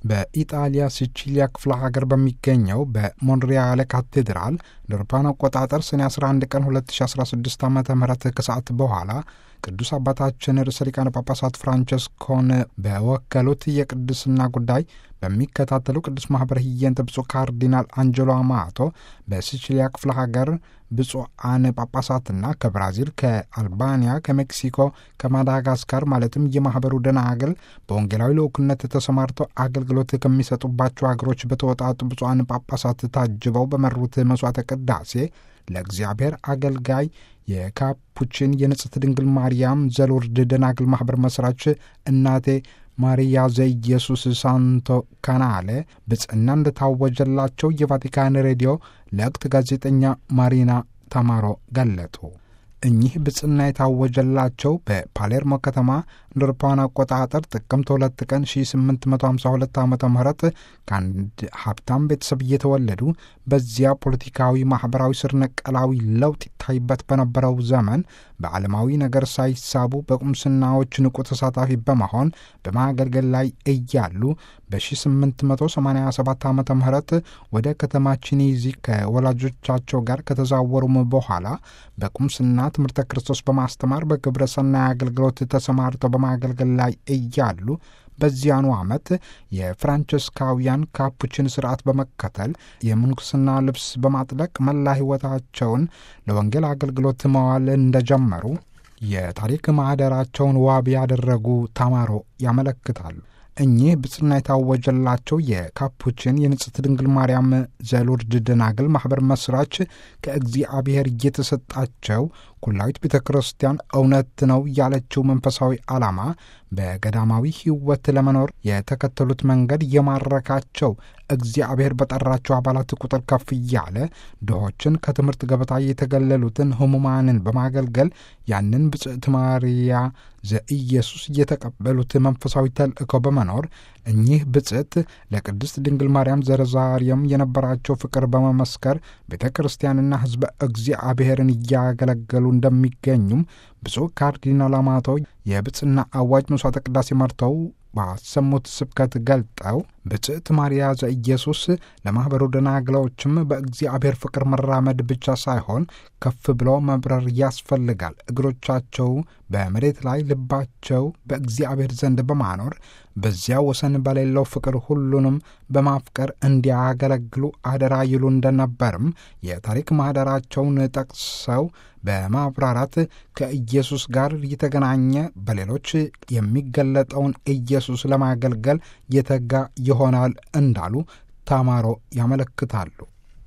በኢጣሊያ ሲቺሊያ ክፍለ ሀገር በሚገኘው በሞንሪያለ ካቴድራል ለአውሮፓውያን አቆጣጠር ሰኔ 11 ቀን 2016 ዓ ም ከሰዓት በኋላ ቅዱስ አባታችን ርዕሰ ሊቃነ ጳጳሳት ፍራንቸስኮን በወከሉት የቅድስና ጉዳይ በሚከታተሉ ቅዱስ ማኅበረ ህየንተ ብፁዕ ካርዲናል አንጀሎ አማቶ በሲቺሊያ ክፍለ ሀገር ብፁዓን ጳጳሳትና ከብራዚል፣ ከአልባንያ፣ ከሜክሲኮ፣ ከማዳጋስካር ማለትም የማኅበሩ ደናግል በወንጌላዊ ልዑክነት ተሰማርተው አገልግሎት ከሚሰጡባቸው ሀገሮች በተወጣጡ ብፁዓን ጳጳሳት ታጅበው በመሩት መሥዋዕተ ቅዳሴ ለእግዚአብሔር አገልጋይ የካፑቺን የንጽሕት ድንግል ማርያም ዘሎርድ ደናግል ማኅበር መሥራች እናቴ ማሪያ ዘኢየሱስ ሳንቶ ካናሌ ብጽዕና እንደታወጀላቸው የቫቲካን ሬዲዮ ለወቅት ጋዜጠኛ ማሪና ታማሮ ገለጡ። እኚህ ብጽዕና የታወጀላቸው በፓሌርሞ ከተማ እንደ አውሮፓውያን አቆጣጠር ጥቅምት ሁለት ቀን 1852 ዓ ም ከአንድ ሀብታም ቤተሰብ እየተወለዱ በዚያ ፖለቲካዊ፣ ማኅበራዊ ስር ነቀላዊ ለውጥ ይታይበት በነበረው ዘመን በዓለማዊ ነገር ሳይሳቡ በቁምስናዎች ንቁ ተሳታፊ በመሆን በማገልገል ላይ እያሉ በ1887 ዓ ም ወደ ከተማ ቺኒዚ ከወላጆቻቸው ጋር ከተዛወሩም በኋላ በቁምስና ትምህርተ ክርስቶስ በማስተማር በግብረ ሰናይ አገልግሎት ተሰማርተው በማገልገል ላይ እያሉ በዚያኑ ዓመት የፍራንቸስካውያን ካፑችን ስርዓት በመከተል የምንኩስና ልብስ በማጥለቅ መላ ሕይወታቸውን ለወንጌል አገልግሎት መዋል እንደጀመሩ የታሪክ ማኅደራቸውን ዋቢ ያደረጉ ታማሮ ያመለክታሉ። እኚህ ብጽና የታወጀላቸው የካፑችን የንጽሕት ድንግል ማርያም ዘሎርድ ደናግል ማኅበር መሥራች ከእግዚአብሔር እየተሰጣቸው ኩላዊት ቤተ ክርስቲያን እውነት ነው ያለችው መንፈሳዊ ዓላማ በገዳማዊ ሕይወት ለመኖር የተከተሉት መንገድ የማረካቸው እግዚአብሔር በጠራቸው አባላት ቁጥር ከፍ እያለ ድሆችን ከትምህርት ገበታ የተገለሉትን ሕሙማንን በማገልገል ያንን ብጽዕት ማርያ ዘኢየሱስ እየተቀበሉት መንፈሳዊ ተልእኮ በመኖር እኚህ ብጽዕት ለቅድስት ድንግል ማርያም ዘረዛሪየም የነበራቸው ፍቅር በመመስከር ቤተ ክርስቲያንና ሕዝበ እግዚአብሔርን እያገለገሉ እንደሚገኙም ብፁዕ ካርዲናል አማቶ የብጽና አዋጅ መስዋዕተ ቅዳሴ መርተው ባሰሙት ስብከት ገልጠው ብጽዕት ማርያ ዘኢየሱስ ለማኅበሩ ደናግላዎችም በእግዚአብሔር ፍቅር መራመድ ብቻ ሳይሆን ከፍ ብሎ መብረር ያስፈልጋል። እግሮቻቸው በመሬት ላይ ልባቸው በእግዚአብሔር ዘንድ በማኖር በዚያ ወሰን በሌለው ፍቅር ሁሉንም በማፍቀር እንዲያገለግሉ አደራ ይሉ እንደነበርም የታሪክ ማኅደራቸውን ጠቅሰው በማብራራት ከኢየሱስ ጋር የተገናኘ በሌሎች የሚገለጠውን ኢየሱስ ለማገልገል የተጋ ይሆናል እንዳሉ ታማሮ ያመለክታሉ።